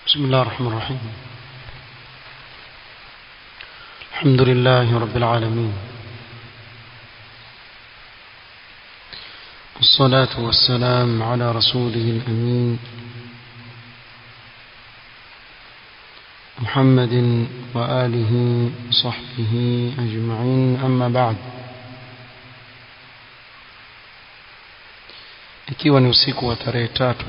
بسم الله الرحمن الرحيم الحمد لله رب العالمين والصلاة والسلام على رسوله الأمين محمد وآله وصحبه أجمعين أما بعد ikiwa ni usiku wa tarehe tatu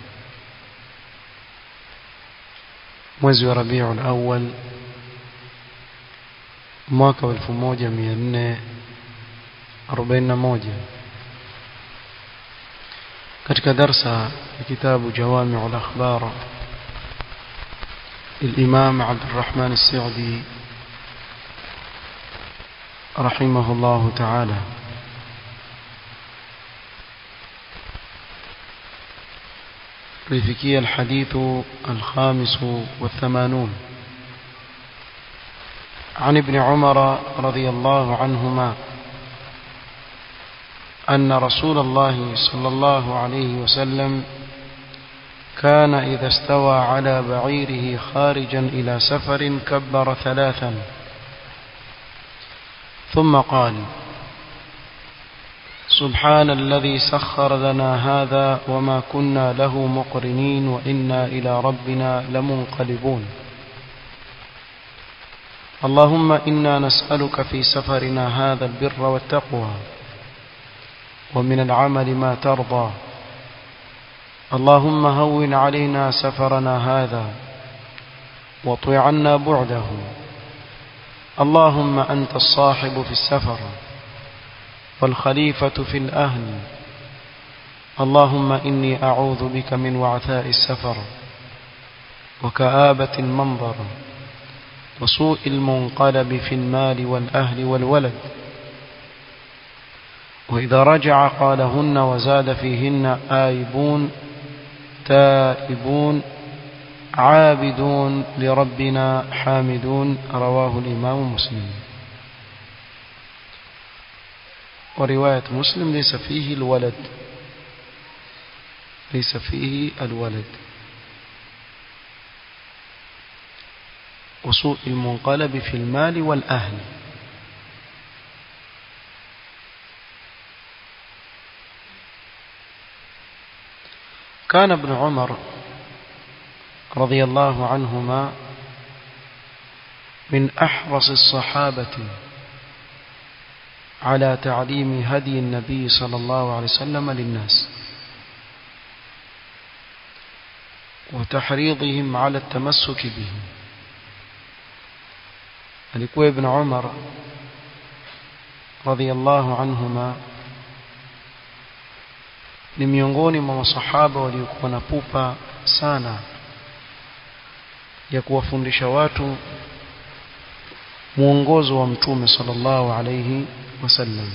mwezi wa Rabiul Awwal mwaka wa 1441 katika darsa ya kitabu Jawami'ul Akhbar الإمام عبد الرحمن السعدي رحمه الله تعالى لفكي الحديث الخامس والثمانون عن ابن عمر رضي الله عنهما أن رسول الله صلى الله عليه وسلم كان إذا استوى على بعيره خارجا إلى سفر كبر ثلاثا ثم قال سبحان الذي سخر لنا هذا وما كنا له مقرنين وإنا إلى ربنا لمنقلبون اللهم إنا نسألك في سفرنا هذا البر والتقوى ومن العمل ما ترضى اللهم هون علينا سفرنا هذا واطوي عنا بعده اللهم أنت الصاحب في السفر والخليفة في الأهل اللهم إني أعوذ بك من وعثاء السفر وكآبة المنظر وسوء المنقلب في المال والأهل والولد وإذا رجع قالهن وزاد فيهن آيبون تائبون عابدون لربنا حامدون رواه الإمام مسلم ورواية مسلم ليس فيه الولد ليس فيه الولد وسوء المنقلب في المال والأهل كان ابن عمر رضي الله عنهما من أحرص الصحابة على تعليم هدي النبي صلى الله عليه وسلم للناس وتحريضهم على التمسك به alikuwa ibn Umar radhiyallahu anhuma ni miongoni mwa masahaba waliokuwa na pupa sana ya kuwafundisha watu mwongozo wa mtume sallallahu alayhi wasallam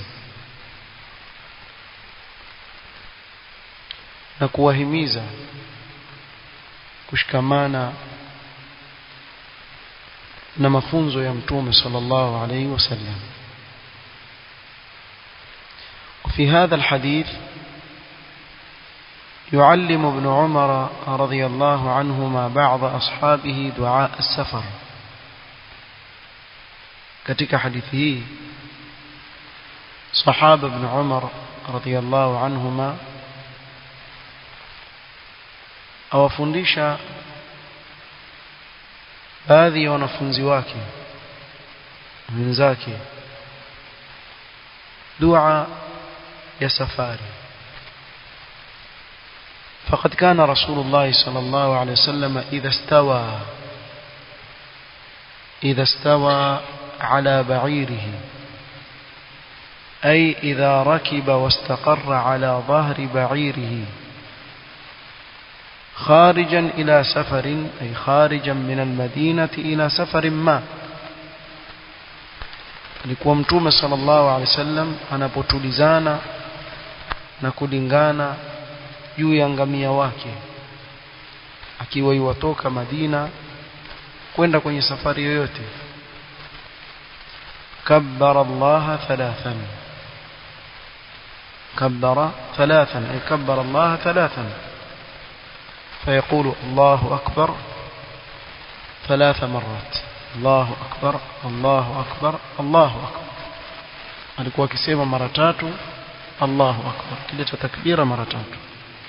na kuwahimiza kushikamana na mafunzo ya mtume sallallahu alayhi wasallam وفي هذا الحديث يعلم ابن عمر رضي الله عنهما بعض أصحابه دعاء السفر katika hadithi hii sahaba ibn Umar radhiyallahu anhuma awafundisha baadhi ya wanafunzi wake wenzake dua ya safari فقد كان رسول الله صلى الله عليه وسلم إذا استوى إذا استوى على بعيره أي إذا ركب واستقر على ظهر بعيره خارجا إلى سفر أي خارجا من المدينة إلى سفر ما alikuwa mtume sallallahu alaihi wasallam anapotulizana na kulingana juu ya ngamia wake akiwa yuwatoka Madina kwenda kwenye safari yoyote kabbara Allah thalathan kabbara thalathan ay kabbara Allah thalathan فيقول الله أكبر ثلاث مرات الله أكبر الله أكبر الله أكبر alikuwa akisema mara tatu Allahu akbar kileta takbira mara tatu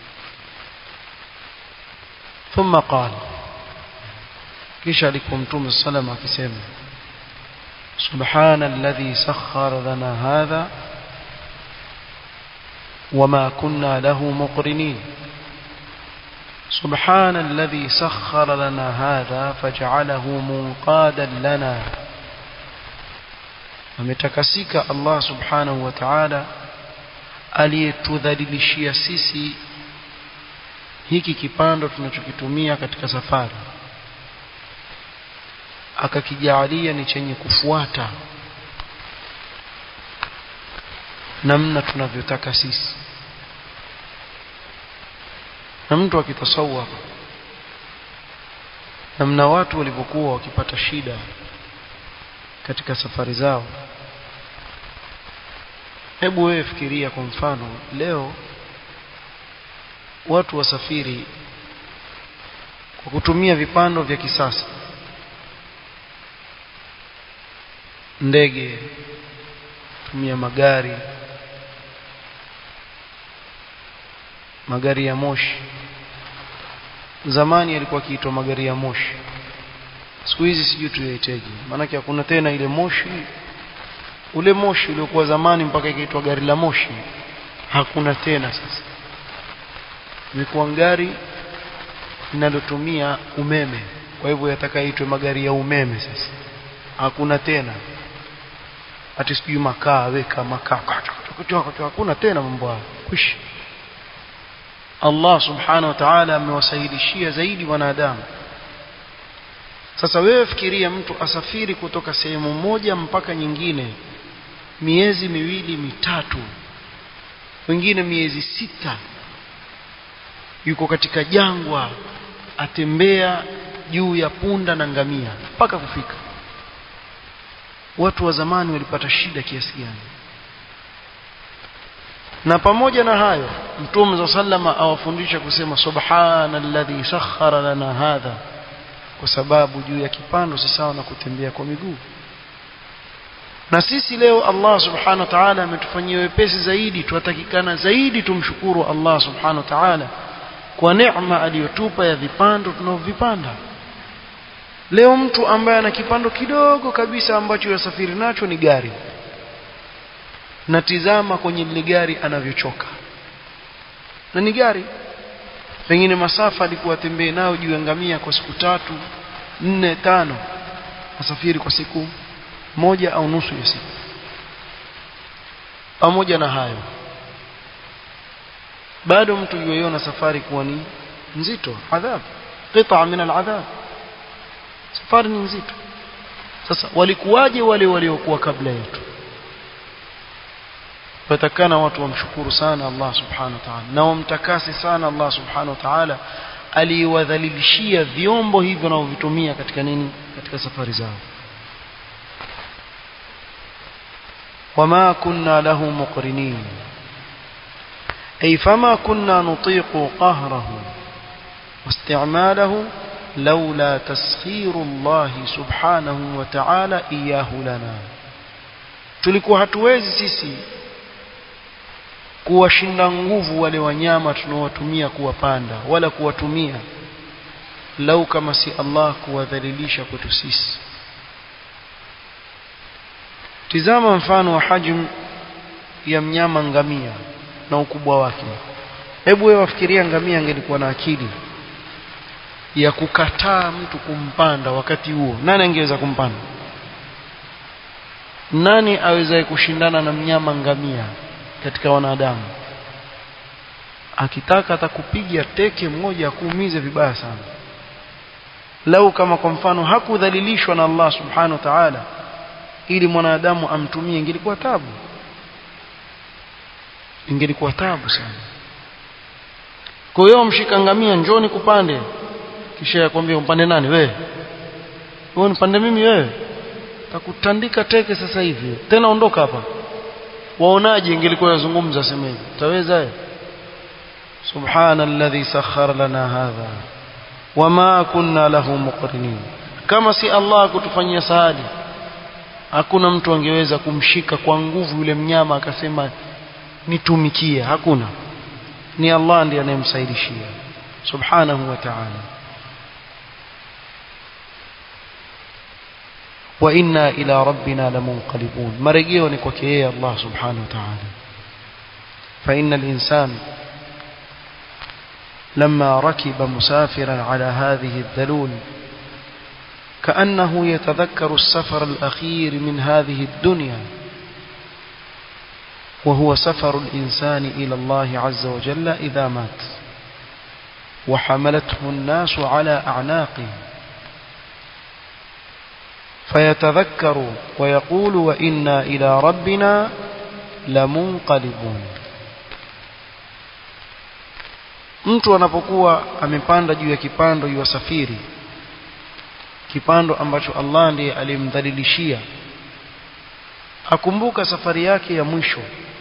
thumma qala kisha alikuwa mtume sallam akisema subhana alladhi sakhkhara lana hadha wama kunna lahu muqrinin سبحان الذي سخر لنا هذا فجعله منقادا لنا ametakasika Allah subhanahu wa ta'ala aliyetudhalilishia sisi hiki kipando tunachokitumia katika safari akakijalia ni chenye kufuata namna tunavyotaka sisi na mtu akitasawwa namna watu walivyokuwa wakipata shida katika safari zao hebu wewe fikiria kwa mfano leo watu wasafiri kwa kutumia vipando vya kisasa ndege tumia magari magari ya moshi zamani yalikuwa kiitwa magari ya moshi siku hizi sijui tuyaiteje maanake hakuna tena ile moshi ule moshi uliokuwa zamani mpaka ikaitwa gari la moshi hakuna tena sasa imekuwa gari linalotumia umeme kwa hivyo yatakaitwe magari ya umeme sasa hakuna tena hati sijui makaa weka makaa hakuna tena mambo hayo kwisha Allah subhanahu wa ta'ala amewasahilishia zaidi wanadamu sasa wewe fikiria mtu asafiri kutoka sehemu moja mpaka nyingine miezi miwili mitatu wengine miezi sita yuko katika jangwa atembea juu ya punda na ngamia mpaka kufika watu wa zamani walipata shida kiasi gani na pamoja na hayo mtume sallama awafundisha kusema subhanalladhi sakhara lana hadha kwa sababu juu ya kipando si sawa na kutembea kwa miguu na sisi leo Allah subhanahu wa ta'ala ametufanyia wepesi zaidi tunatakikana zaidi tumshukuru Allah subhanahu wa ta'ala kwa neema aliyotupa ya vipando tunaovipanda leo mtu ambaye ana kipando kidogo kabisa ambacho yasafiri nacho ni gari na tizama kwenye lile gari anavyochoka na ni gari pengine masafa alikuwa atembee nayo juu ya ngamia kwa siku tatu nne tano asafiri kwa siku moja au nusu ya siku pamoja na hayo bado mtu yuiona safari kuwa ni nzito adhab qita min aladhab safari ni nzito sasa walikuwaje wale waliokuwa kabla yetu watakana watu wamshukuru sana Allah subhanahu wa ta'ala na wamtakasi sana Allah subhanahu wa ta'ala aliwadhalilishia vyombo hivyo wanavyovitumia katika nini katika safari zao وما كنا له مقرنين أي فما كنا نطيق قهره واستعماله لولا تسخير الله سبحانه وتعالى إياه لنا tulikuwa hatuwezi sisi kuwashinda nguvu wale wanyama tunaowatumia kuwapanda wala kuwatumia lau kama si Allah kuwadhalilisha kwetu sisi tizama mfano wa hajm ya mnyama ngamia na ukubwa wake hebu wewe wafikiria ngamia angelikuwa na akili ya kukataa mtu kumpanda wakati huo nani angeweza kumpanda nani awezaye kushindana na mnyama ngamia katika wanadamu akitaka atakupiga teke mmoja akuumize vibaya sana lau kama kwa mfano hakudhalilishwa na Allah subhanahu wa ta'ala ili mwanadamu amtumie ingelikuwa tabu ingelikuwa tabu sana kwa hiyo mshika ngamia njoni kupande kisha yakwambia umpande nani wewe wewe nipande mimi wewe takutandika teke sasa hivi tena ondoka hapa waonaje ingelikuwa yazungumza sema hivi utaweza subhana alladhi sakhara lana hadha wama kunna lahu muqrinin kama si Allah kutufanyia sahali hakuna mtu angeweza kumshika kwa nguvu yule mnyama akasema nitumikie hakuna ni Allah ndiye anayemsaidishia subhanahu wa ta'ala wa inna ila rabbina lamunqalibun marejeo ni kwake yeye Allah subhanahu wa ta'ala fa innal insan لما ركب مسافرا على هذه الذلول كأنه يتذكر السفر الأخير من هذه الدنيا وهو سفر الإنسان إلى الله عز وجل إذا مات وحملته الناس على أعناقه فيتذكر ويقول وإنا إلى ربنا لمنقلبون mtu anapokuwa amepanda juu ya kipando yuwasafiri kipando ambacho Allah ndiye alimdhalilishia akumbuka safari yake ya mwisho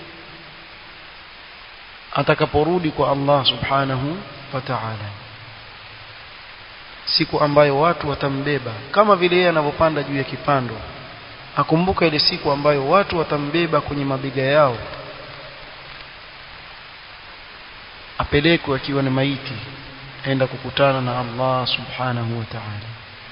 atakaporudi kwa Allah subhanahu wa ta'ala siku ambayo watu watambeba kama vile yeye anavyopanda juu ya kipando akumbuka ile siku ambayo watu watambeba kwenye mabega yao apelekwe akiwa ni maiti aenda kukutana na Allah subhanahu wa ta'ala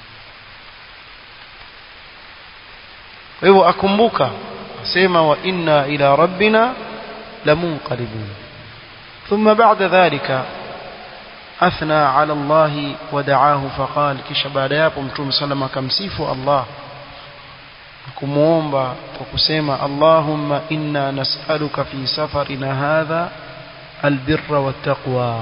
kwa hivyo akumbuka asema wa inna ila rabbina lamunqalibun thumma ba'da dhalika athna ala Allah wa da'ahu faqala kisha baada yapo mtume sallama akamsifu Allah kumuomba kwa kusema Allahumma inna nas'aluka fi safarina hadha البر والتقوى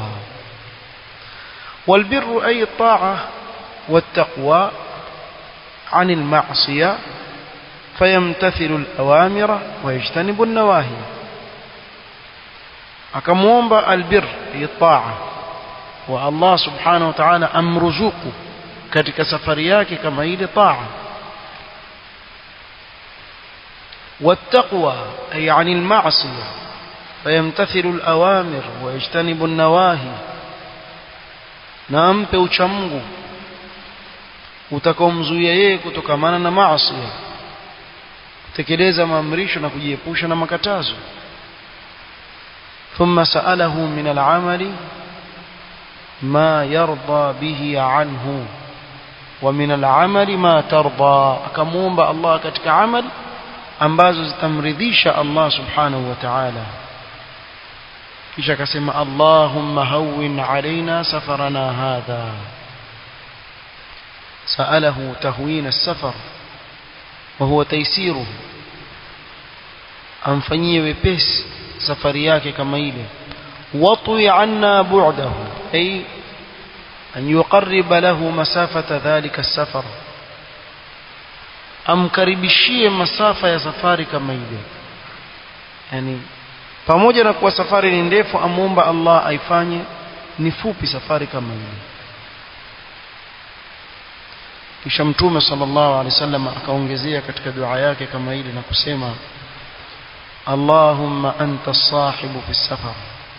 والبر أي الطاعة والتقوى عن المعصية فيمتثل الأوامر ويجتنب النواهي akamwomba albir hii taa wa Allah subhanahu wa ta'ala amruzuku katika safari yake kama ile taa wattaqwa ay 'anil ma'siyah فيمتثل الأوامر ويجتنب النواهي na ampe uchamungu utakaomzuia yeye kutokamana na maasi kutekeleza maamrisho na kujiepusha na makatazo thumma sa'alahu min al'amali ma yarda bihi anhu wa min al'amali ma tarda akamuomba Allah katika amali ambazo zitamridhisha Allah subhanahu wa ta'ala kisha akasema Allahumma hawwin alaina safarana hadha سأله تهوين السفر وهو تيسيره amfanyie wepesi safari yake kama ile watwi anna bu'dahu ay an yuqarriba lahu masafata dhalika as-safar amkaribishie masafa ya safari kama ile yani pamoja na kuwa safari ni ndefu amuomba Allah aifanye ni fupi safari kama ile kisha mtume sallallahu alaihi wasallam akaongezea katika dua yake kama ile na kusema Allahumma anta as-sahibu fi safar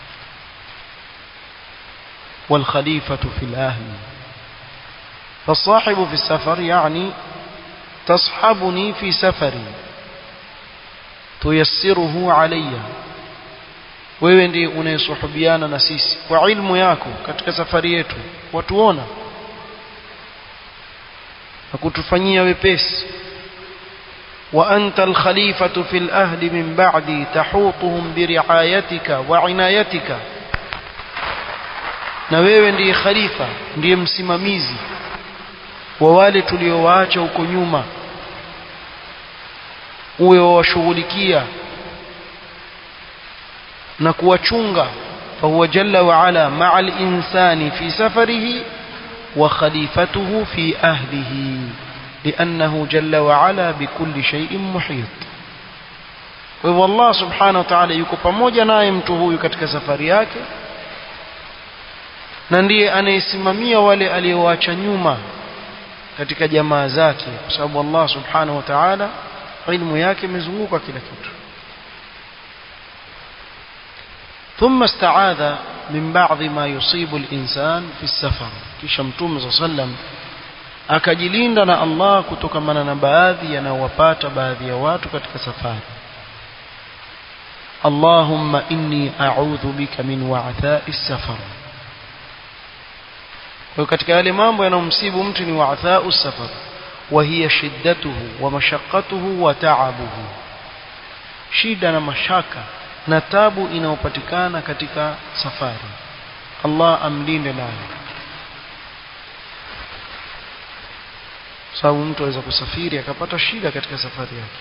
والخليفة في الأهل فالصاحب في السفر يعني تصحبني في سفري تيسره علي wewe ndiye unayesuhubiana na sisi kwa ilmu yako katika safari yetu watuona na kutufanyia wepesi wa anta alkhalifatu fil ahli min ba'di tahutuhum biriayatika wa inayatika na wewe ndiye khalifa ndiye msimamizi wa wale tuliowaacha huko nyuma uwe wawashughulikia na kuwachunga fahuwa jalla wa ala ma'a al-insani fi safarihi wa khalifatuhu fi ahlihi لأنه جل وعلا بكل شيء محيط kwa hivyo Allah subhanahu wa ta'ala yuko pamoja naye mtu huyu katika safari yake na ndiye anayesimamia wale aliowacha nyuma katika jamaa zake kwa sababu Allah subhanahu wa ta'ala ilmu yake imezunguka kila kitu ثم استعاذ من بعض ما يصيب الإنسان في السفر kisha mtume صلى الله عليه وسلم akajilinda na Allah kutokamana na baadhi yanayowapata baadhi ya watu katika safari Allahumma inni a'udhu bika min wa'tha'i safar kwa katika yale mambo yanayomsibu mtu ni wa'tha'u safar wa hiya shiddatuhu wa mashaqqatuhu wa ta'abuhu shida na mashaka na tabu inayopatikana katika safari Allah amlinde nayo sababu mtu aweza kusafiri akapata shida katika safari yake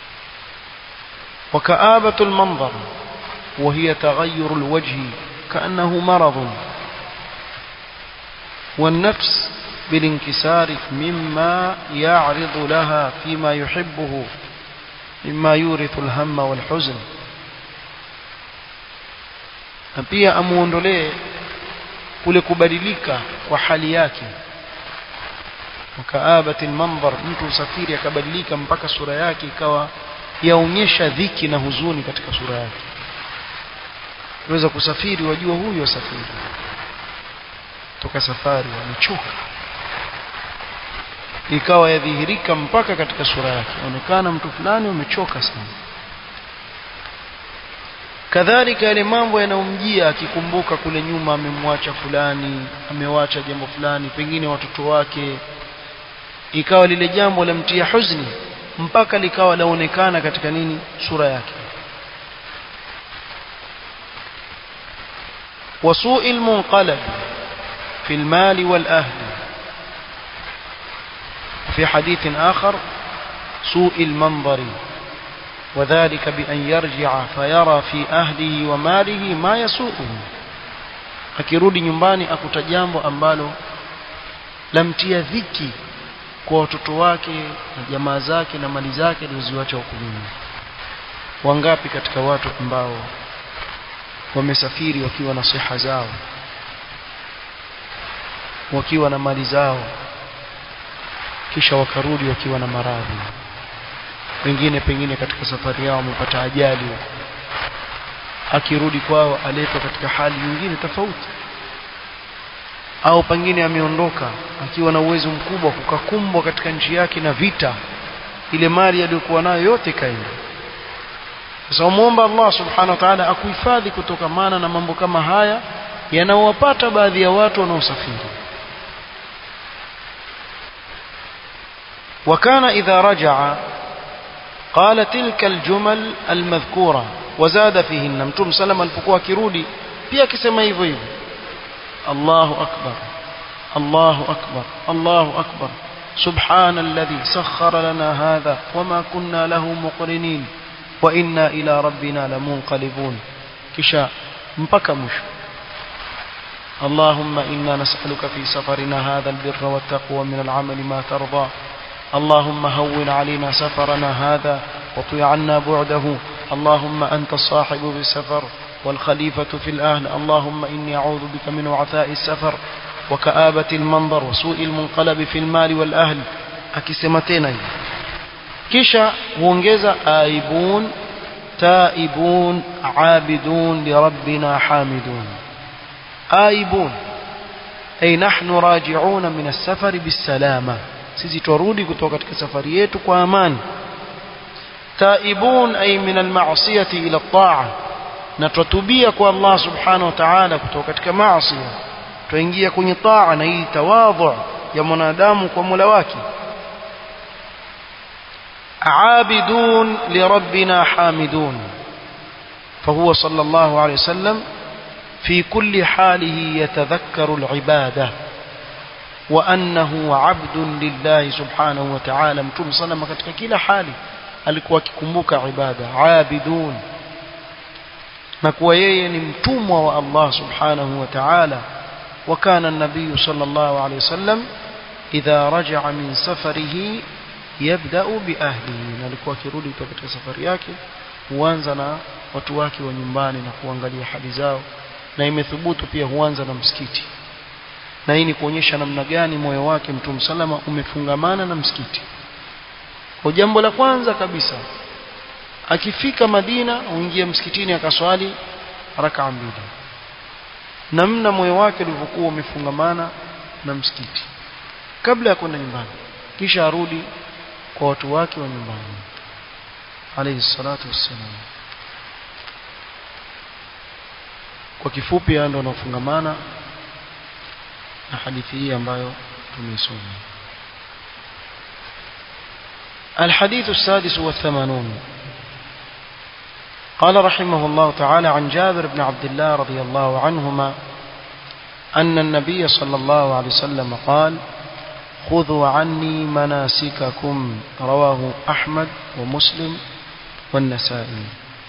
وكآبة المنظر وهي تغير الوجه كأنه مرض والنفس بالانكسار مما يعرض لها فيما يحبه مما يورث الهم والحزن na pia amuondolee kule kubadilika kwa hali yake wakaabati almanzar mtu usafiri akabadilika mpaka sura yake ikawa yaonyesha dhiki na huzuni katika sura yake unaweza kusafiri wajua huyu asafiri toka safari amechoka ikawa yadhihirika mpaka katika sura yake onekana mtu fulani umechoka sana kadhalika yale mambo yanayomjia akikumbuka kule nyuma amemwacha fulani amewacha jambo fulani pengine watoto wake ikawa lile jambo lamtia huzni mpaka likawa laonekana katika nini sura yake وسوء المنقلب في المال والأهل في حديث آخر سوء المنظر وذلك بأن يرجع فيرى في أهله وماله ما يسوءه akirudi nyumbani akuta jambo ambalo lamtia dhiki kwa watoto wake na jamaa zake na mali zake alizoziacha huko nyuma wangapi katika watu ambao wamesafiri wakiwa na siha zao wakiwa na mali zao kisha wakarudi wakiwa na maradhi wengine pengine katika safari yao wamepata ajali akirudi kwao aletwa katika hali nyingine tofauti au pengine ameondoka akiwa na uwezo mkubwa kukakumbwa katika nchi yake na vita ile mali aliyokuwa nayo yote kaenda sasa umuomba Allah subhanahu wa ta'ala akuhifadhi kutokamana na mambo kama haya yanayowapata baadhi ya watu wanaosafiri وكان إذا رجع قال تلك الجمل المذكورة وزاد فيهن متوم سلم alipokuwa akirudi pia akisema hivyo hivyo الله أكبر الله أكبر الله أكبر سبحان الذي سخر لنا هذا وما كنا له مقرنين وإنا إلى ربنا لمنقلبون كشاء mpaka mwisho اللهم إنا نسألك في سفرنا هذا البر والتقوى من العمل ما ترضى اللهم هون علينا سفرنا هذا وطي عنا بعده اللهم أنت الصاحب بالسفر والخليفة في الأهل اللهم إني أعوذ بك من وعثاء السفر وكآبة المنظر وسوء المنقلب في المال والأهل أكسمتين كشا huongeza آيبون تائبون عابدون لربنا حامدون آيبون أي نحن راجعون من السفر بالسلامة sisi twarudi kutoka katika safari yetu kwa amani taibun ay min almasiyati ila at-ta'a na twatubia kwa Allah subhanahu wa ta'ala kutoka katika maasi twaingia kwenye taa na hii tawadhu ya mwanadamu kwa Mola wake عابدون لربنا حامدون فهو صلى الله عليه وسلم في كل حاله يتذكر العبادة وأنه عبد لله سبحانه وتعالى متوم صلى الله katika kila hali alikuwa akikumbuka ibada abidun na kuwa yeye ni mtumwa wa Allah subhanahu wa ta'ala وكان النبي صلى الله عليه وسلم إذا رجع من سفره يبدأ بأهله alikuwa akirudi kutoka katika safari yake huanza na watu wake wa nyumbani na kuangalia hali zao na imethubutu pia huanza na msikiti na hii ni kuonyesha namna gani moyo wake mtume salama umefungamana na msikiti kwa jambo la kwanza kabisa akifika Madina uingie msikitini akaswali rakaa mbili namna moyo wake ulivyokuwa umefungamana na msikiti kabla ya kwenda nyumbani kisha arudi kwa watu wake wa nyumbani alayhi salatu wassalam kwa kifupi ndio wanaofungamana na hadithi hii ambayo tumeisoma الحديث السادس والثمانون قال رحمه الله تعالى عن جابر بن عبد الله رضي الله عنهما أن النبي صلى الله عليه وسلم قال خذوا عني مناسككم رواه أحمد ومسلم والنسائي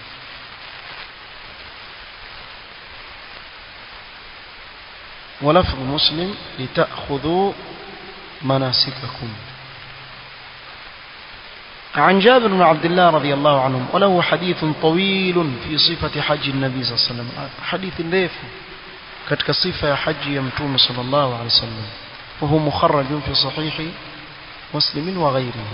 ولفظ مسلم لتأخذوا مناسككم عن جابر بن عبد الله رضي الله عنهم وله حديث طويل في صفة حج النبي صلى الله عليه وسلم حديث ليف كتك صفة حج يمتوم صلى الله عليه وسلم وهو مخرج في صحيح مسلم وغيره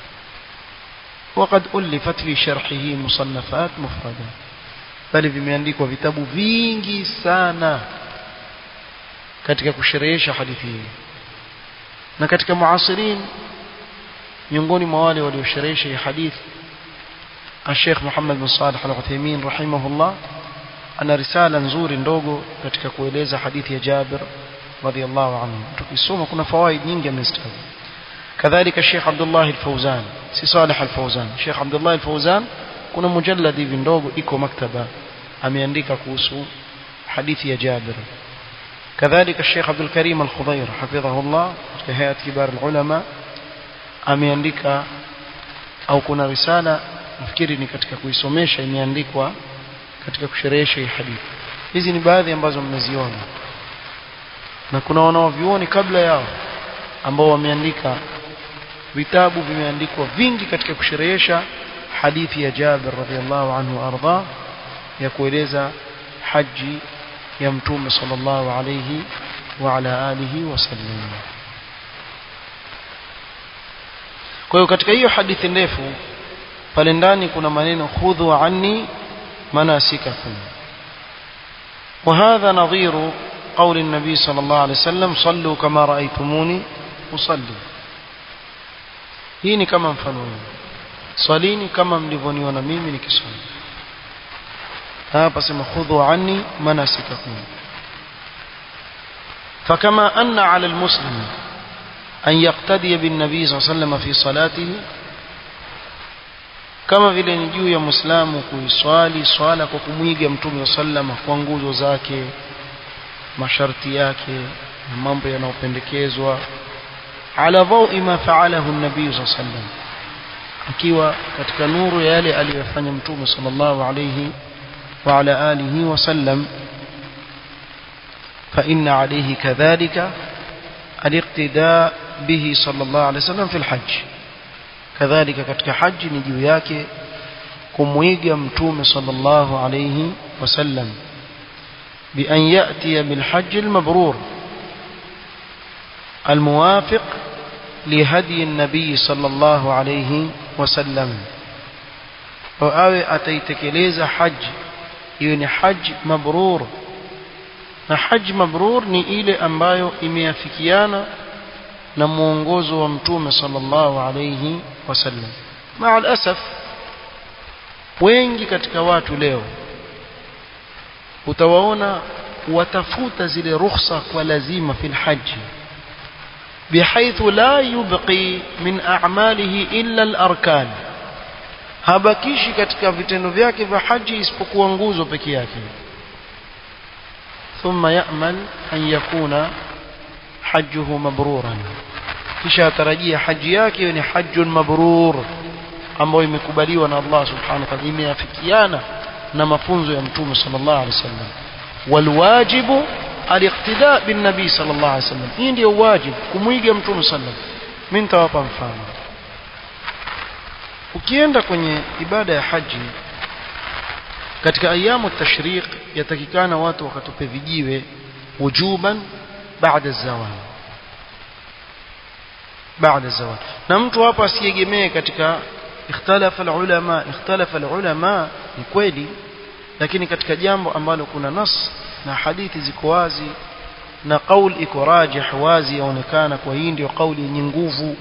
وقد ألفت في شرحه مصنفات مفردة bali vimeandikwa vitabu vingi sana katika kusherehesha hadithi hii na katika muasirin miongoni mwa wale waliosherehesha hii hadithi Sheikh Muhammad bin Salih Al-Uthaymeen rahimahullah ana risala nzuri ndogo katika kueleza hadithi ya Jabir radhiallahu anhu tukisoma kuna fawaid nyingi amestaja kadhalika Sheikh Abdullah Al-Fawzan si Salih Al-Fawzan Sheikh Abdullah Al-Fawzan kuna mujalladi hivi ndogo iko maktaba ameandika kuhusu hadithi ya Jabir كذلك الشيخ عبد الكريم الخضير حفظه الله في هيئة كبار العلماء ameandika au kuna risala nafikiri ni katika kuisomesha imeandikwa katika kusherehesha hii hadithi hizi ni baadhi ambazo mmeziona na kuna wanaovioni kabla yao ambao wameandika vitabu vimeandikwa vingi katika kusherehesha hadithi ya Jabir radhiallahu anhu arda ya kueleza haji ya mtume sallallahu alayhi wa ala alihi wasallam kwa hiyo katika hiyo hadithi ndefu pale ndani kuna maneno khudhu anni manasikakum وهذا نظير قول النبي صلى الله عليه وسلم صلوا كما رأيتموني أصلي hii ni kama mfano huu swalini kama mlivyoniona mimi nikiswali hapa sema khudhu anni manasikakum فكما أن على المسلم أن يقتدي بالنبي صلى الله عليه وسلم في صلاته kama vile ni juu ya muislamu kuiswali swala kwa kumwiga mtume sallama kwa nguzo zake masharti yake na mambo yanayopendekezwa ala dhawi ma faalahu nabii saa sallam akiwa katika nuru ya yale aliyofanya mtume sallallahu alayhi wa ala alihi wasallam فإن عليه كذلك الاقتداء به صلى الله عليه وسلم في الحج كذلك katika haji ni juu yake kumwiga mtume sallallahu alayhi wasallam بأن يأتي بالحج المبرور الموافق لهدي النبي صلى الله عليه وسلم وأوي أتيتكليز حج يعني حج مبرور na haji mabrur ni ile ambayo imeafikiana na mwongozo wa mtume sallallahu alayhi wasallam maa alasaf wengi katika watu leo utawaona watafuta zile rukhsa kwa lazima fil haji بحيث لا يبقي من أعماله إلا الأركان habakishi katika vitendo vyake vya haji isipokuwa nguzo peke yake ثم يأمل أن يكون حجه مبرورا kisha atarajia haji yake ni hajjun mabrur ambayo imekubaliwa na Allah subhanahu wa ta'ala imeafikiana na mafunzo ya mtume sallallahu alaihi wasallam walwajibu aliqtida bin nabii sallallahu alaihi wasallam hii ndio wajibu kumwiga mtume sallallahu mimi nitawapa mfano ukienda kwenye ibada ya haji katika ayamu tashriq yatakikana watu wakatupe vijiwe wujuban baada zawal baada zawal na mtu hapa asiegemee katika ikhtalafa alulama ikhtalafa alulama ni kweli lakini katika jambo ambalo kuna nas na hadithi ziko wazi na qaul iko rajih wazi yaonekana kwa hii ndio kauli yenye nguvu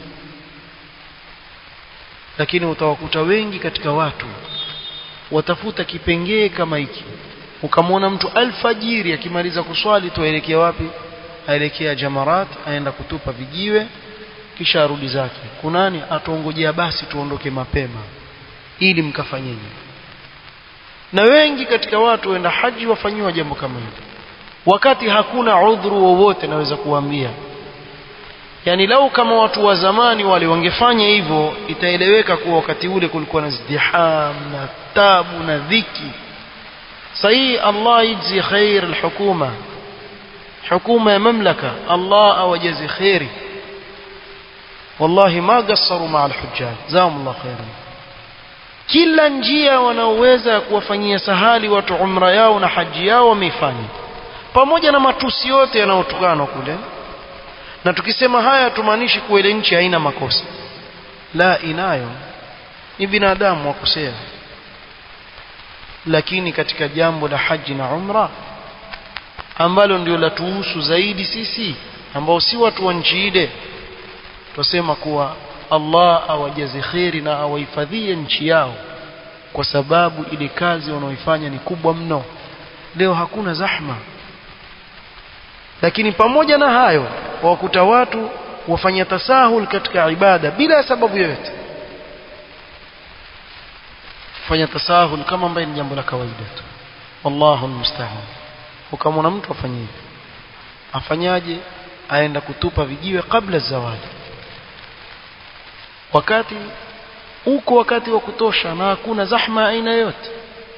lakini utawakuta wengi katika watu watafuta kipengee kama hiki ukamwona mtu alfajiri akimaliza kuswali tuaelekea wapi aelekea jamarat aenda kutupa vijiwe kisha arudi zake kunani atuongojea basi tuondoke mapema ili mkafanyeje na wengi katika watu waenda haji wafanyiwa jambo kama hili wakati hakuna udhuru wowote naweza kuambia yani lau kama watu wa zamani wale wangefanya hivyo itaeleweka kuwa wakati ule kulikuwa na zdiham na tabu na dhiki sahihi Allah yajzi khair alhukuma hukuma ya mamlaka Allah awajazi khairi wallahi ma qassaru ma alhujjaj jazakumullah khairan kila njia wanaoweza kuwafanyia sahali watu umra yao na haji yao wameifanya pamoja na matusi yote yanayotokana kule na tukisema haya tumaanishi kuwa ile nchi haina makosa la inayo ni binadamu wakosea lakini katika jambo la haji na umra ambalo ndio la tuhusu zaidi sisi ambao si watu wa nchi ile tusema kuwa Allah awajaze kheri na awahifadhie nchi yao kwa sababu ile kazi wanaoifanya ni kubwa mno leo hakuna zahma lakini pamoja na hayo wakuta watu wafanya tasahul katika ibada bila sababu yoyote fanya tasahul kama ambaye ni jambo la kawaida tu wallahu almusta'an ukamwona mtu afanye hivi afanyaje aenda kutupa vijiwe kabla zawadi wakati uko wakati wa kutosha na hakuna zahma aina yote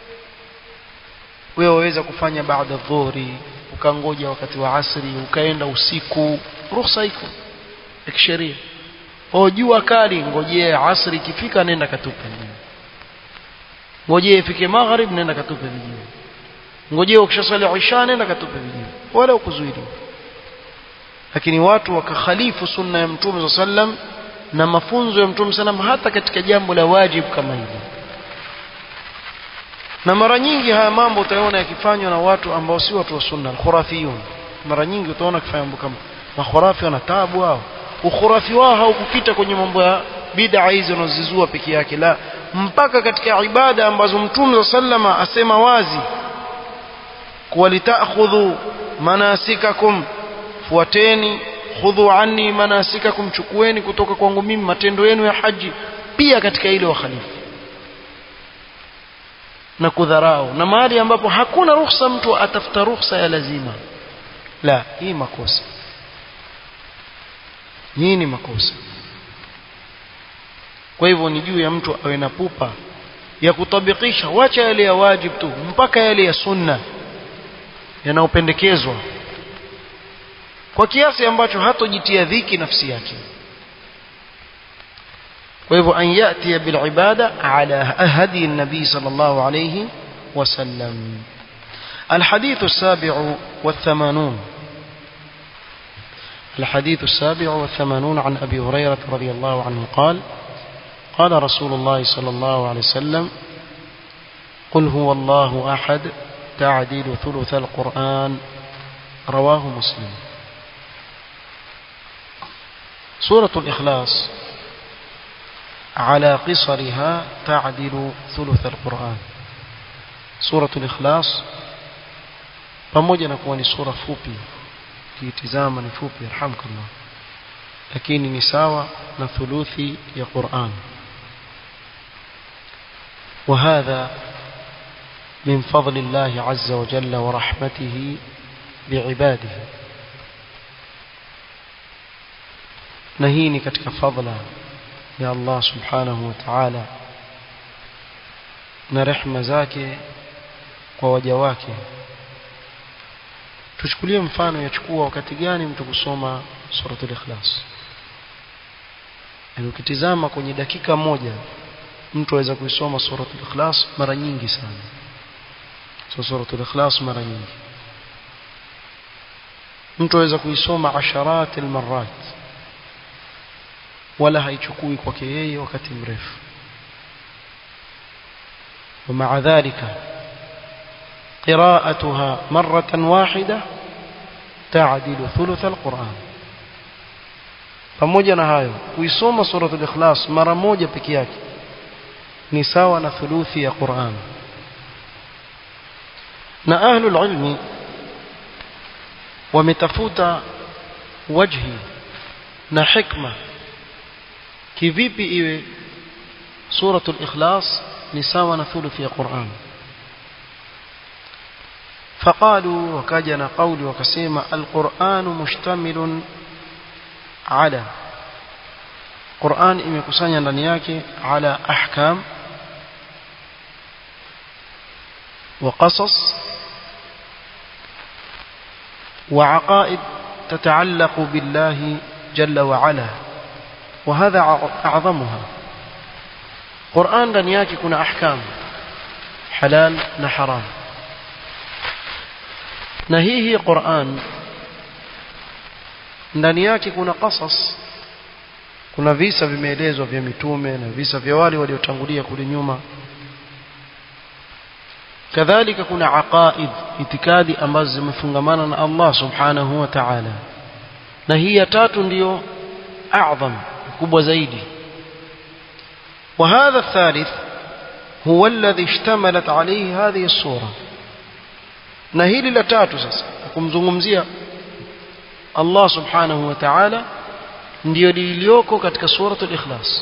wewe waweza kufanya baada dhuhuri ukangoja wakati wa asri ukaenda usiku ruhusa iko ya kisheria o jua kali ngojee asri ikifika nenda katupe ngojee ifike magharib nenda katupe vijiwe ngojee ukishasali isha nenda katupe vijiwe wala ukuzuiliwa lakini watu wakakhalifu sunna ya mtume sallam na mafunzo ya mtume sallam hata katika jambo la wajibu kama hili na mara nyingi haya mambo utaona yakifanywa na watu ambao si watu wa sunna alkhurafiyun mara nyingi utaona kifanya mambo kama makhurafi wana taabu wao ukhurafi wao haukupita kwenye mambo ya bid'a hizo wanazizua peke yake la mpaka katika ibada ambazo mtume sallama asema wazi kuwa litakhudhu manasikakum fuateni khudhu anni manasikakum chukueni kutoka kwangu mimi matendo yenu ya haji pia katika ile wakhalifu na kudharau na mahali ambapo hakuna ruhusa mtu atafuta ruhusa ya lazima la hii makosa hii ni makosa kwa hivyo ni juu ya mtu awe na pupa ya kutabikisha wacha yale ya wajib tu mpaka yale ya sunna yanayopendekezwa kwa kiasi ambacho hatojitia dhiki nafsi yake kwa hivyo an yati bil ibada ala hadi nabii sallallahu alayhi wasallam الحديث السابع والثمانون الحديث السابع والثمانون عن أبي هريرة رضي الله عنه قال قال رسول الله صلى الله عليه وسلم قل هو الله أحد تعديل ثلث القرآن رواه مسلم سورة الإخلاص على قصرها تعدل ثلث القرآن سورة الإخلاص pamoja na kuwa ni sura fupi kiitizama ni fupi arhamkallah lakini ni sawa na thuluthi ya Qur'an وهذا من فضل الله عز وجل ورحمته بعباده نهيني katika fadla ya Allah subhanahu wa ta'ala na rehema zake kwa waja wake tuchukulie mfano yachukua wakati gani mtu kusoma suratul ikhlas yani ukitizama kwenye dakika moja mtu aweza kuisoma suratul ikhlas mara nyingi sana so suratul ikhlas mara nyingi mtu aweza kuisoma asharat almarat wala haichukui kwake yeye wakati mrefu ومع ذلك قراءتها مرة واحدة ta'dilu thuluth alquran pamoja na hayo kuisoma suratul ikhlas mara moja peke yake ni sawa na thuluthi ya Qur'an na ahlul ilmi wametafuta wajhi na hikma kivipi iwe suratul ikhlas ni sawa na thuluthi ya Qur'an فقالوا وكجنا قولي وكسيما القرآن مشتمل على قرآن imekusanya ndani yake ala ahkam وقصص وعقائد تتعلق بالله جل وعلا وهذا أعظمها قرآن ndani yake kuna ahkam halal na haram na hii hii Qur'an ndani yake kuna qasas kuna visa vimeelezwa vya mitume na visa vya wale waliotangulia kule nyuma kadhalika kuna aqaid itikadi ambazo zimefungamana na Allah subhanahu wa ta'ala na hii ya tatu ndiyo a'zam kubwa zaidi وهذا الثالث هو الذي اشتملت عليه هذه الصورة na hili la tatu sasa kumzungumzia Allah subhanahu wa ta'ala ndio lilioko katika suratul ikhlas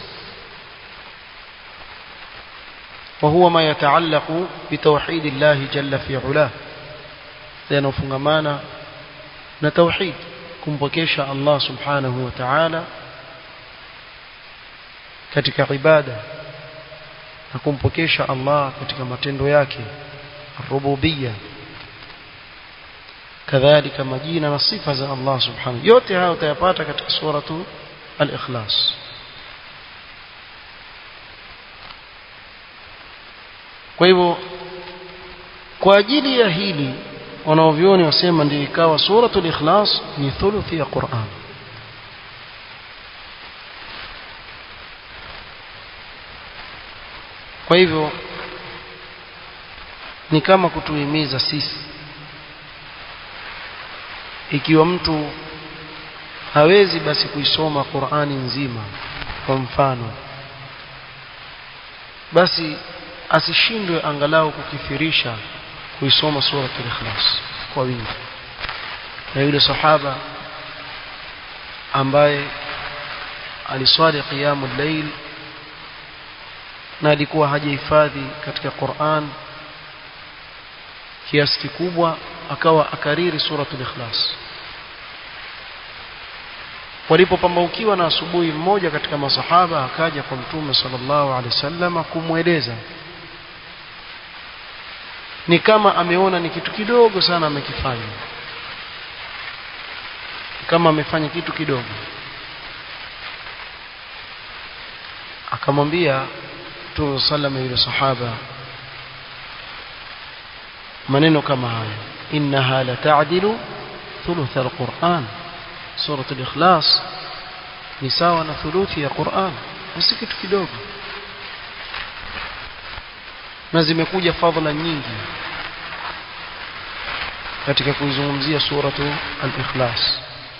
وهو ما يتعلق بتوحيد الله جل في علاه لأنه na tauhid kumpokesha Allah subhanahu wa ta'ala katika ibada na kumpokesha Allah katika matendo yake rububiyya kadhalika majina na sifa za Allah subhanahu yote hayo utayapata katika suratu al-ikhlas kwa hivyo kwa ajili ya hili wanaovioni wasema ndio ikawa suratul ikhlas ni thuluthi ya Qur'an kwa hivyo ni kama kutuhimiza sisi ikiwa mtu hawezi basi kuisoma Qur'ani nzima kwa mfano basi asishindwe angalau kukithirisha kuisoma suratul ikhlas kwa wingi na yule sahaba ambaye aliswali qiyamul layl na alikuwa hajahifadhi katika Qur'an kiasi kikubwa akawa akariri suratul ikhlas walipopambaukiwa na asubuhi mmoja katika masahaba akaja kwa mtume sallallahu alaihi wasallam kumweleza ni kama ameona ni kitu kidogo sana amekifanya kama amefanya kitu kidogo akamwambia mtume sallallahu yule sahaba maneno kama haya innaha la ta'dilu thuluth alquran surah al-ikhlas ni sawa na thuluthi ya Qur'an si kitu kidogo na zimekuja fadhila nyingi katika kuizungumzia suratu al-ikhlas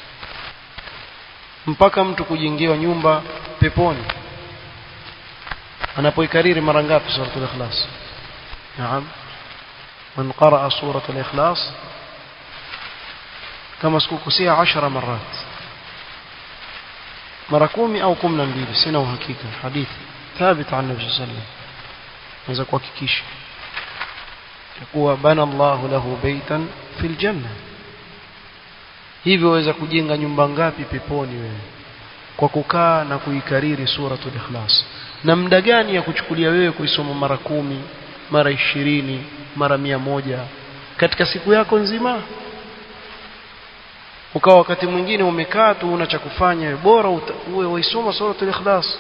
mpaka mtu kujengewa nyumba peponi anapoikariri mara ngapi suratul ikhlas naam من قرأ سورة الإخلاص كما سكوكسيها عشر مرات مركومي أو كمنا بيلي سنة وحقيقة حديث ثابت عن النبي صلى الله عليه وسلم نزا كوكيكيش يقول بنى الله له بيتا في الجنة hivyo waweza kujenga nyumba ngapi peponi wewe kwa kukaa na kuikariri suratul ikhlas na muda gani ya kuchukulia wewe kuisoma mara kumi mara ishirini mara mia moja katika siku yako nzima ukawa wakati mwingine umekaa tu una cha kufanya bora uwe waisoma suratul ikhlas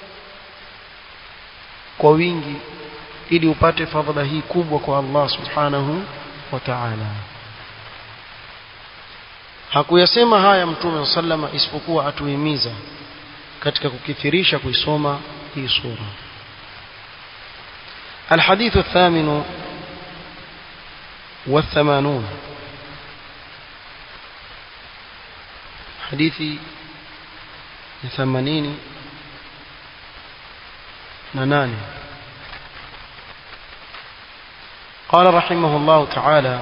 kwa wingi ili upate fadhila hii kubwa kwa Allah subhanahu wa ta'ala hakuyasema haya mtume sallama isipokuwa atuhimiza katika kukithirisha kuisoma hii sura الحديث الثامن والثمانون hadithi ya 80 na nane قال رحمه الله تعالى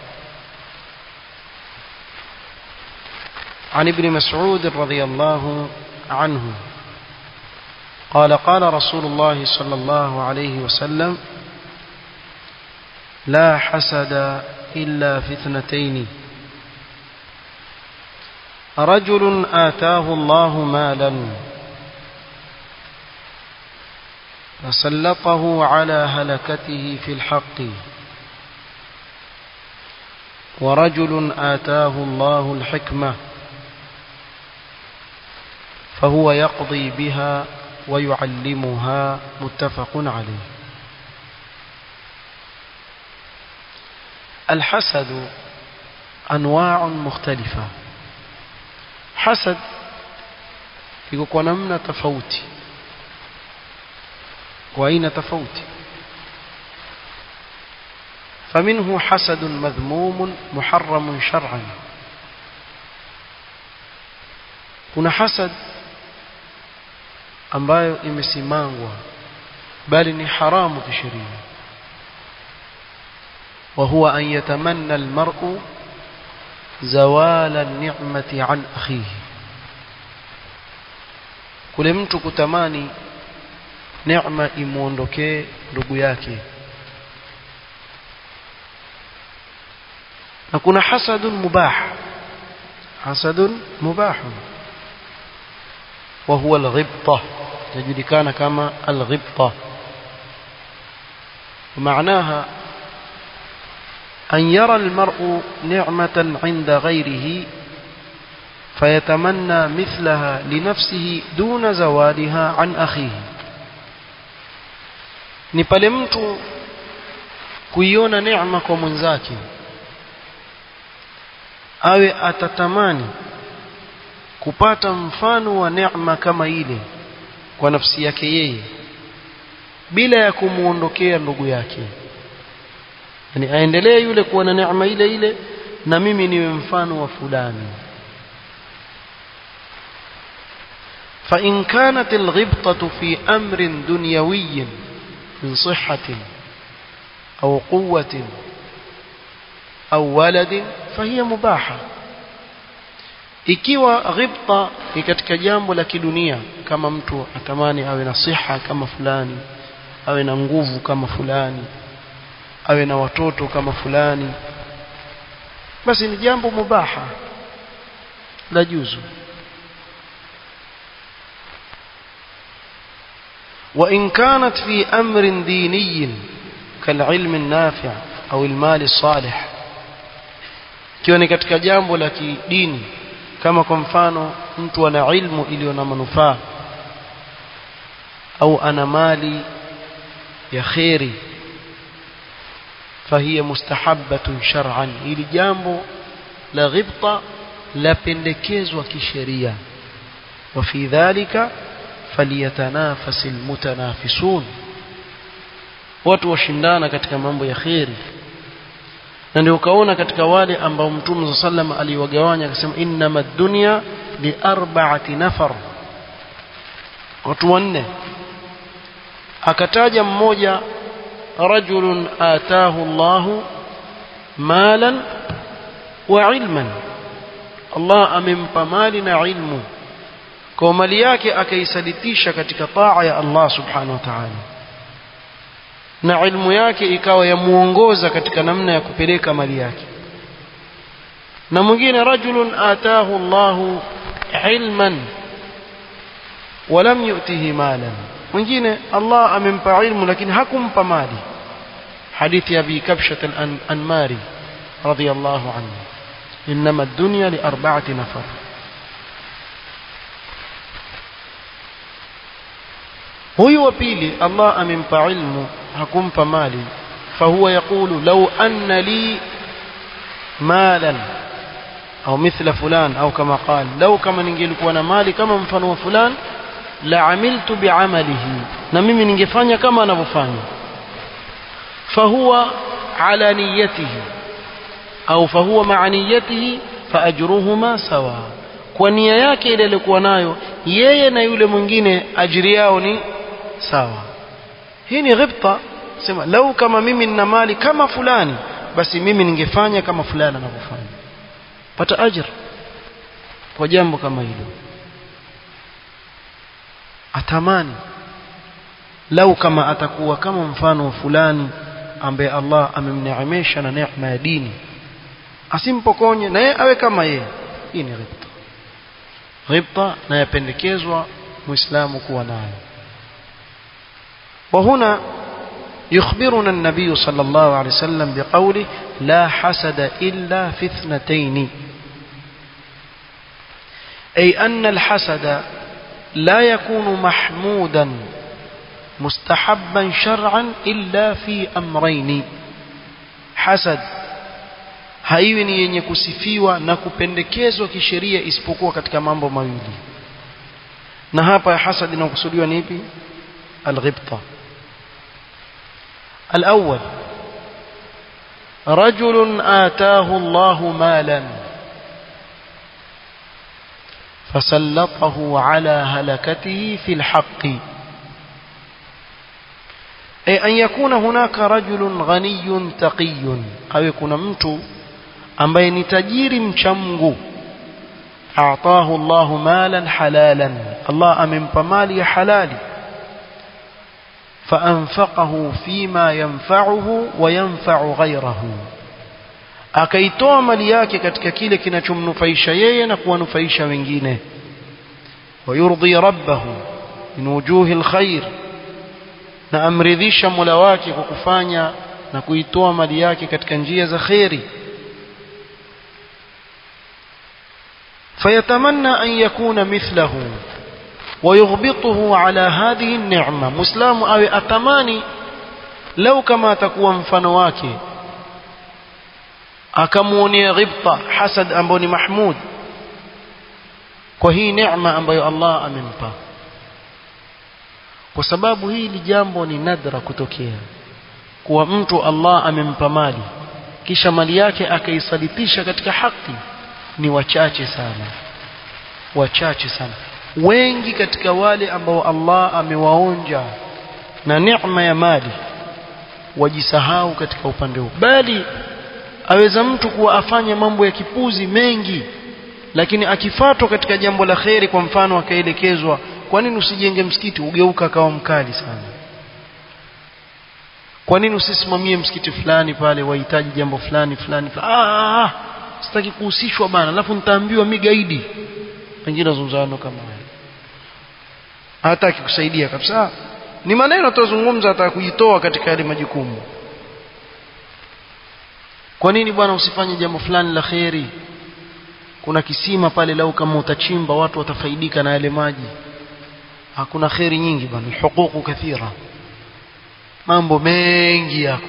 عن ابن مسعود رضي الله عنه قال قال رسول الله صلى الله عليه وسلم لا حسد إلا في اثنتين رجل آتاه الله مالا فسلطه على هلكته في الحق ورجل آتاه الله الحكمة فهو يقضي بها ويعلمها متفق عليه الحسد أنواع مختلفة حسد يكون نمنا تفوتي وأين تفوتي فمنه حسد مذموم محرم شرعا kuna hasad ambayo imesimangwa bali ni haramu kisheria وهو أن يتمنى المرء زوال النعمة عن أخيه kule mtu kutamani neema imuondokee ndugu yake na kuna hasadun mubah hasadun mubah وهو الغبطة يجدكان كما الغبطة ومعناها أن يرى المرء نعمة عند غيره فيتمنى مثلها لنفسه دون زوالها عن أخيه ni pale mtu kuiona neema kwa mwenzake awe atatamani kupata mfano wa neema kama ile kwa nafsi yake yeye bila ya kumuondokea ndugu yake yani aendelee yule kuwa na neema ile ile na mimi niwe mfano wa fulani فإن كانت الغبطة في أمر دنيوي من صحة أو قوة أو ولد فهي مباحة ikiwa ghibta ni katika jambo la kidunia kama mtu atamani awe na siha kama fulani awe na nguvu kama fulani awe na watoto kama fulani basi ni jambo mubaha la juzu وإن كانت في أمر ديني كالعلم النافع أو المال الصالح kiwa ni katika jambo la kidini kama kwa mfano mtu ana ilmu iliyo na manufaa au ana mali ya kheri fahiya mustahabbatun shar'an ili jambo la ghibta lapendekezwa kisheria wa fi dhalika falyatanafasi almutanafisun watu washindana katika mambo ya kheri na ndio ukaona katika wale ambao mtume sallam aliwagawanya akasema innama dunya li arba'ati nafar watu wanne akataja mmoja rajulun atahu Allahu malan wa ilman Allah amempa mali na ilmu kwa mali yake akaisalitisha katika taa ya Allah subhanahu wa ta'ala na ilmu yake ikawa yamuongoza katika namna ya kupeleka mali yake na mwingine rajulun atahu Allahu ilman walam yu'tihi malan mwingine Allah amempa ilmu lakini hakumpa mali hadithi ya Abi Kabshat al-Anmari radiyallahu anhu inma ad-dunya li arba'ati nafar huyu wa pili Allah amempa ilmu hakumpa mali fahuwa yaqulu law anna li malan au mithla fulan au kama qal law kama ningelikuwa na mali kama mfano wa fulan la amiltu bi'amalihi na mimi ningefanya kama anavyofanya fahuwa ala niyatihi au fahuwa ma'a niyatihi faajruhuma sawa kwa nia yake ile aliyokuwa nayo yeye na yule mwingine ajiri yao ni sawa hii ni ghibta sema lau kama mimi nina mali kama fulani basi mimi ningefanya kama fulani anavyofanya pata ajira kwa jambo kama hilo atamani lau kama atakuwa kama mfano fulani ambaye Allah amemneemesha na neema ya dini asimpokonye na yeye awe kama yeye hii ni ghibta ghibta na yapendekezwa muislamu kuwa nayo وهنا يخبرنا النبي صلى الله عليه وسلم بقوله لا حسد إلا في اثنتين أي أن الحسد لا يكون محمودا مستحبا شرعا إلا في أمرين حسد haiwi ni yenye kusifiwa na kupendekezwa kisheria isipokuwa katika mambo mawili na hapa hasad inakusudiwa ni ipi alghibta الأول رجل آتاه الله مالا فسلطه على هلكته في الحق أي أن يكون هناك رجل غني تقي أو يكون متو ambaye ni tajiri mchamgu aatahu Allahu malan halalan Allah amempa mali ya halali فأنفقه فيما ينفعه وينفع غيره akaitoa mali yake katika kile kinachomnufaisha yeye na kuwanufaisha wengine wayurdhi rabbahu min wujuhi alkhair na amridhisha mola wake kwa kufanya na kuitoa mali yake katika njia za kheri fayatamanna an yakuna mithlahu ويغبطه على هذه النعمة مسلم أو أتماني لو كما تكون mfano wake akamuonea ghibta hasad ambao ni mahmud kwa hii neema ambayo Allah amempa kwa sababu hili jambo ni nadra kutokea kuwa mtu Allah amempa mali kisha mali yake akaisalitisha katika haki ni wachache sana wachache sana wengi katika wale ambao Allah amewaonja na neema ya mali wajisahau katika upande huu bali aweza mtu kuwa afanye mambo ya kipuzi mengi lakini akifatwa katika jambo la kheri kwa mfano akaelekezwa kwa nini usijenge msikiti ugeuka akawa mkali sana kwa nini usisimamie msikiti fulani pale wahitaji jambo fulani fulani ah, ah, sitaki kuhusishwa bana alafu nitaambiwa mi gaidi pengine wazungumzano kama haya hataki kusaidia kabisa ni maneno tuzungumza hata kujitoa katika yale majukumu kwa nini bwana usifanye jambo fulani la kheri kuna kisima pale lau kama utachimba watu watafaidika na yale maji hakuna kheri nyingi bwana hukuku kathira mambo mengi yako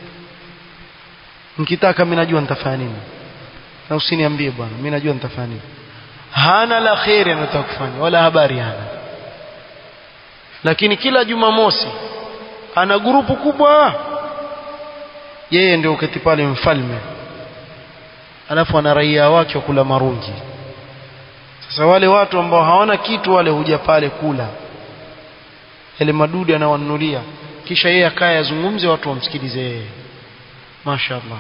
nikitaka mimi najua nitafanya nini na usiniambie bwana mimi najua nitafanya nini hana la kheri anataka kufanya wala habari hana lakini kila jumamosi ana grupu kubwa yeye ndio uketi pale mfalme alafu ana raia wake wa kula marungi sasa wale watu ambao hawana kitu wale huja pale kula yale madudu anawanunulia kisha yeye akaye azungumze watu wamsikilize yeye mashaallah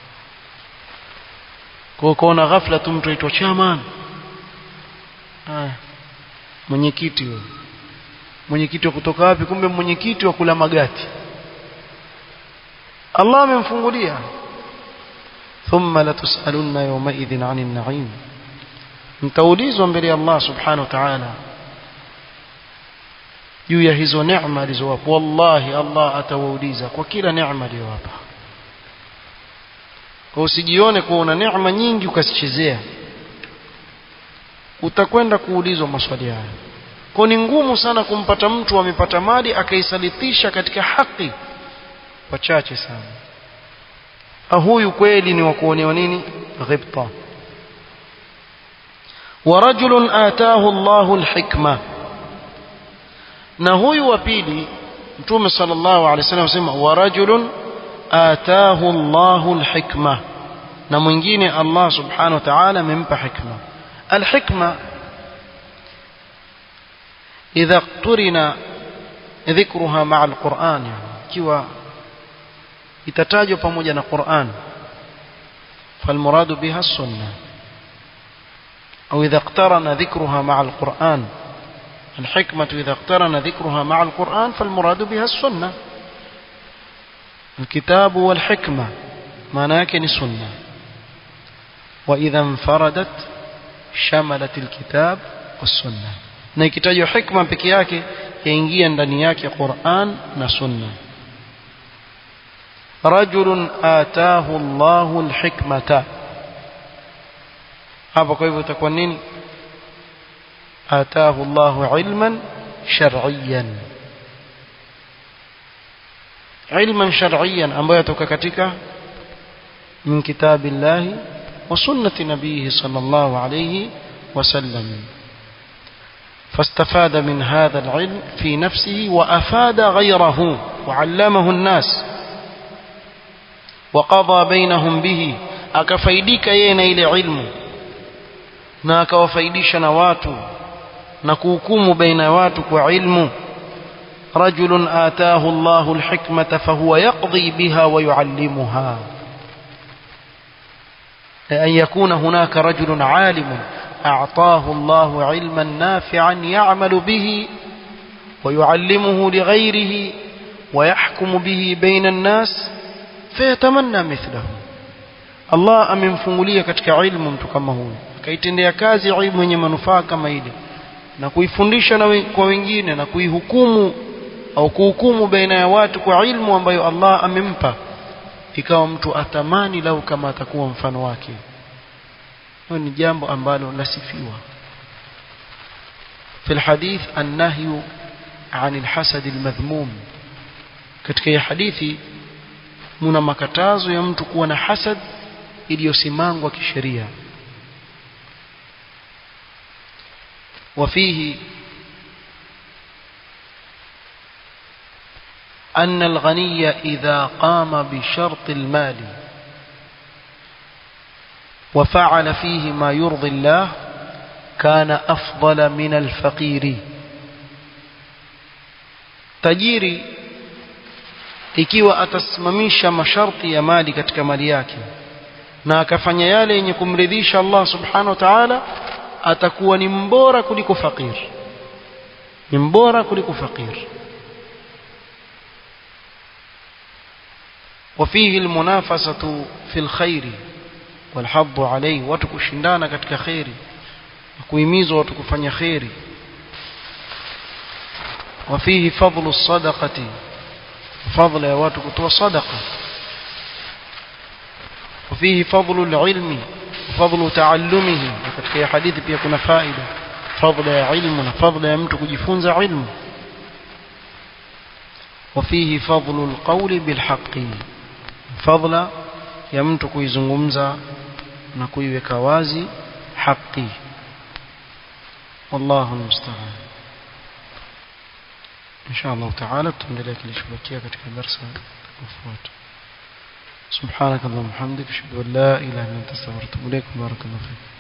kwa kuona ghafla tu mtu aitwa chairman haya mwenyekiti huyo mwenyekiti wa kutoka wapi kumbe mwenyekiti wa kula magati Allah amemfungulia thumma latusalunna yawmaidhin 'anil na'im mtaulizwa mbele ya Allah subhanahu wa ta'ala juu ya hizo neema alizowapa wallahi Allah atawauliza kwa kila neema aliyowapa kwa usijione kuwa una neema nyingi ukasichezea utakwenda kuulizwa maswali haya kwa ni ngumu sana kumpata mtu amepata mali akaisalitisha katika haki wachache sana huyu kweli ni wa kuonewa nini ghibta ورجل آتاه الله الحكمة na huyu wa pili mtume sallallahu alaihi wasallam asema wa rajulun ataahu Allahu alhikma na mwingine Allah subhanahu wa ta'ala amempa hikma الحكمة إذا اقترن ذكرها مع القرآن يعني كيوا itatajwa pamoja na Qur'an فالمراد بها السنة أو إذا اقترن ذكرها مع القرآن الحكمة إذا اقترن ذكرها مع القرآن فالمراد بها السنة الكتاب والحكمة معناك السنة وإذا انفردت شملت الكتاب والسنة na ikitajwa hikma peke yake yaingia ndani yake Qur'an na Sunna rajulun ataahu Allahu alhikmata hapa kwa hivyo itakuwa nini ataahu Allahu ilman shar'iyyan ilman shar'iyyan ambayo yatoka katika min kitabillahi wa sunnati nabihi sallallahu alayhi wasallam فاستفاد من هذا العلم في نفسه وأفاد غيره وعلمه الناس وقضى بينهم به akafaidika yeye na ile ilmu na akawafaidisha na watu na kuhukumu baina ya watu kwa ilmu رجل آتاه الله الحكمة فهو يقضي بها ويعلمها أن يكون هناك رجل عالم أعطاه الله علما نافعا يعمل به ويعلمه لغيره ويحكم به بين الناس فيتمنى مثله Allah amemfungulia katika ilmu mtu kama huyu akaitendea kazi ilmu yenye manufaa kama ile na kuifundisha na kwa wengine na kuihukumu au kuhukumu baina ya watu kwa ilmu ambayo Allah amempa ikawa mtu atamani lau kama atakuwa mfano wake hiyo ni jambo ambalo lasifiwa في الحديث النهي عن الحسد المذموم katika hii hadithi muna makatazo ya mtu kuwa na hasad iliyosimangwa kisheria وفيه أن الغني إذا قام بشرط المال وفعل فيه ما يرضي الله كان أفضل من الفقير tajiri ikiwa atasimamisha masharti ya mali katika mali yake na akafanya yale yenye kumridhisha Allah subhanahu wa ta'ala atakuwa ni mbora kuliko fakir ni mbora kuliko fakir وفيه المنافسة في الخير والحظ عليه watu kushindana katika khairi kuhimizwa watu kufanya khairi وفيه فضل الصدقة فضل يا watu kutoa sadaqa وفيه فضل العلم وفضل تعلمه katika hadithi pia kuna faida fadla ya ilmu na fadla ya mtu kujifunza ilmu وفيه فضل القول بالحق فضل ya mtu kuizungumza na kuiweka wazi haki والله المستعان إن شاء الله تعالى تندلع كليشبكية katika darasa kufuata سبحانك اللهم وبحمدك اشهد ان لا اله الا انت استغفرك واتوب اليك بارك الله فيك